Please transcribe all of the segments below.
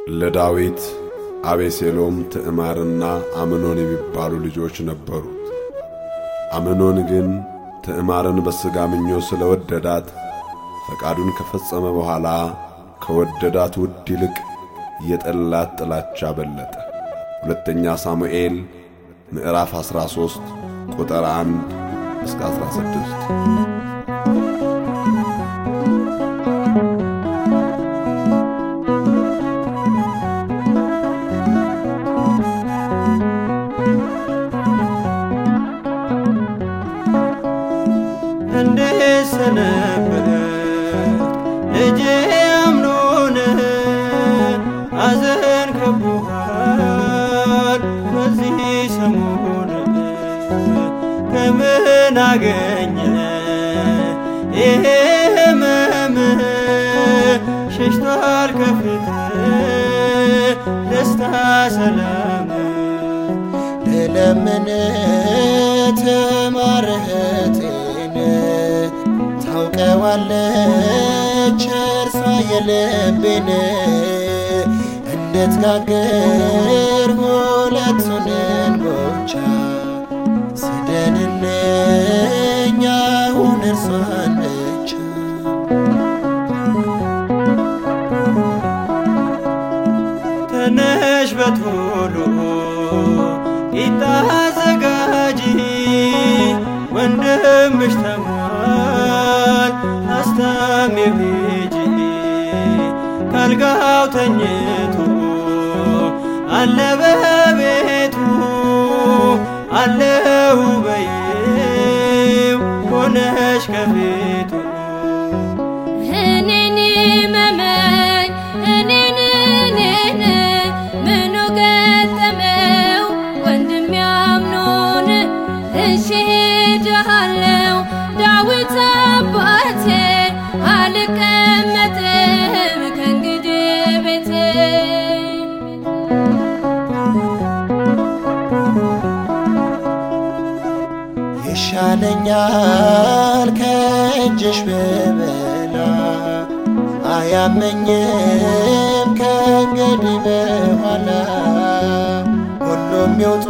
ለዳዊት አቤሴሎም፣ ትዕማርና አምኖን የሚባሉ ልጆች ነበሩት። አምኖን ግን ትዕማርን በሥጋ ምኞት ስለ ወደዳት ፈቃዱን ከፈጸመ በኋላ ከወደዳት ውድ ይልቅ የጠላት ጥላቻ በለጠ። ሁለተኛ ሳሙኤል ምዕራፍ 13 ቁጥር 1 እስከ 16። እንዴት ሰነበተ ልጄ አምኖን አዘን ከቦሃል በዚህ ሰሞን ከምን አገኘ ይሄ ህመም ሸሽቷል ከፊት ደስታ ሰላም ልለምን ትማርህቴን ታውቀዋለች እርሷ የልቤን እንድትጋግር ሁለቱን እንጎቻ ስደንልኝ አሁን እርሷን ብቻ ተነሽ በቶሎ ቂጣ አዘጋጂ ወንድምሽ ተሟል አስታሚው ሂጂ ካልጋው ተኝቶ አለ በቤቱ አለው በይው ሆነሽ ከፊቱ እኔን መመኝ እኔን እኔን ምኑ ገጠመው ወንድም ያምኖን እሺ ሄጃለሁ ዳዊት አባቴ አልቀመጥም ከእንግዲህ ቤቴ ይሻለኛል ከእጅሽ ብበላ አያመኝም ከእንግዲህ በኋላ ሁሉም ይውጡ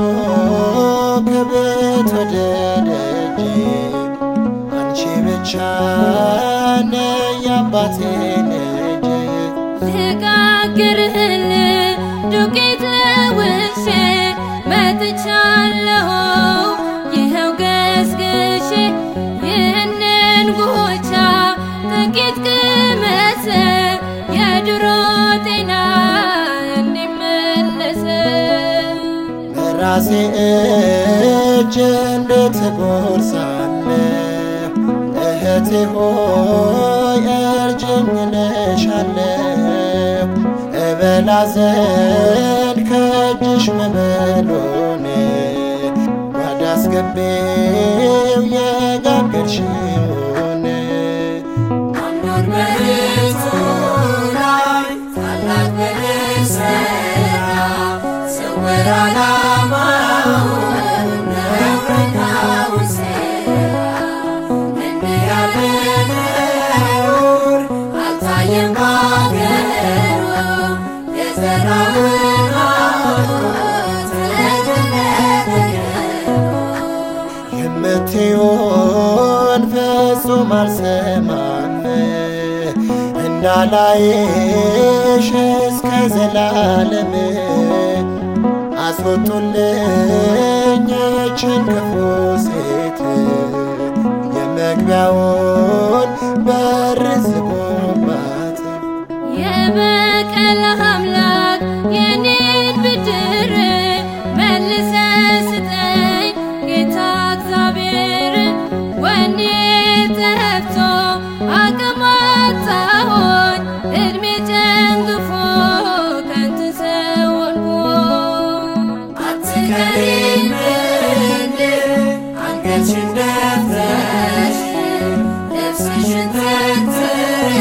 ከቤት ወደ ደጅ አንቺ ብቻ ነይ አባቴ ልጅ ልጋግርህል ዱቄት ለውሼ መጥቻለሁ ይኸው ገስግሼ ይህንን ጎቻ ጥቂት ቅመስ የድሮ ጤና እንዲመለስ በራሴ እጅ እንዴት እጎርሳለሁ እህቴ ሆይ እርጅኝ እልሻለሁ እበላ ዘንድ ከእጅሽ መበሎን ጓዳ አስገቤው የጋገርሽውን አምኖን በእርሱ ላይ ታላቅ በደል ሠራ። ስውር ዓላማውን ነውረኛውን ሴራ። እንዲህ ያለ ነውር አልታየም በአገሩ። የዘራውን ሐሞት ለገነት የምትሆን ፍጹም አልሰማም እንዳላይሽ እስከ ዘላለም አስወጡልኝ ይህችን ክፉ ሴት የመግቢያውን በር ዝጉባት የበቀል አምላክ የኔን ብድር መልሰ ስጠኝ ጌታ እግዚአብሔር ወኔ ጠፍቶ አቅም አጣሁኝ እድሜ ጨንግፎ ከንቱ ሰው ሆንኩኝ አትከሪም እንዴ አንገትሽን ደፍተሽ ልብስሽን ተክተሽ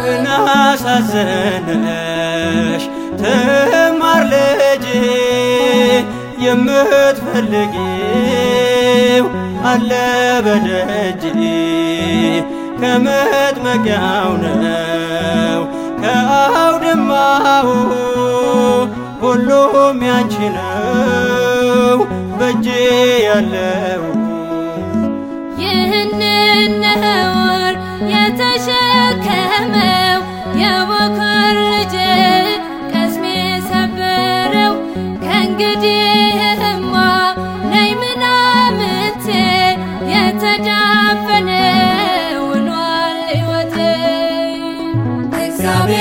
ምን አሳዘነሽ ትማር ልጄ የምትፈልጊው አለ በደጅ ከመጥመቂያው ነው ከአውድማው ሁሉም ያንቺ ነው በእጄ ያለው ይህንን ነውር የተሸከመው የበኩር ልጅ ቀስሜ ሰበረው። ከእንግዲህማ ነይ ምናምንቴ የተዳፈነ ሆኗል ሕይወቴ። እግዚአብሔር